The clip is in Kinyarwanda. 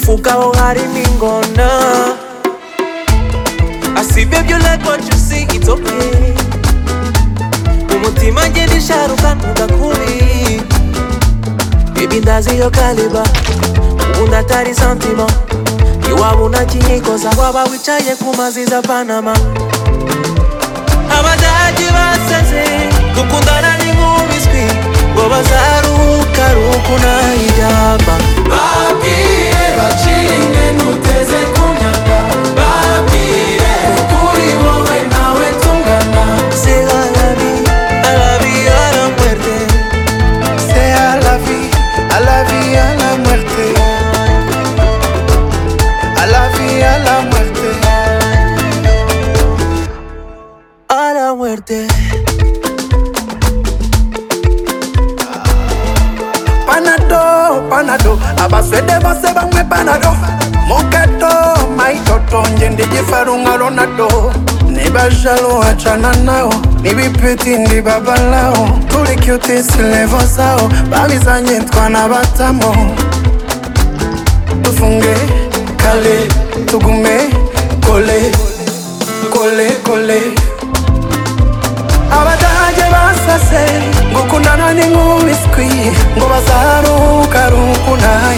Ugabo harimo ingona I see baby you like what you see it's okay Umutima ngenda isharuka ntugakuri Baby ndazi iyo kaliba ubundi atari santima iwaba unakinyikoza waba wicaye ku mazi za Panama Abadage basaze gukundana ni nk'ubiswi ngo bazaruhuka ruku nayijyamba Babwire baciringe ntuteze kumyanda Babwire kuri wowe nawe tungana Será la vie, à la vie, à la muerte. sea la vie, a la vie, a la muerte. A la vie, a la muerte. A la muerte. Panado, panado, abaswede bose bamwe panado. Mukato, maitoto, nje ndijifarunga lonado. nibajalo achana nao nibipeti ndi baba lao tulikiutisi levo zao babizanye twana batamo tufunge kale tugume kole kole kole abadage basase ngukundana ni nk'ubiswi ngo bazaruhuka ruku nayo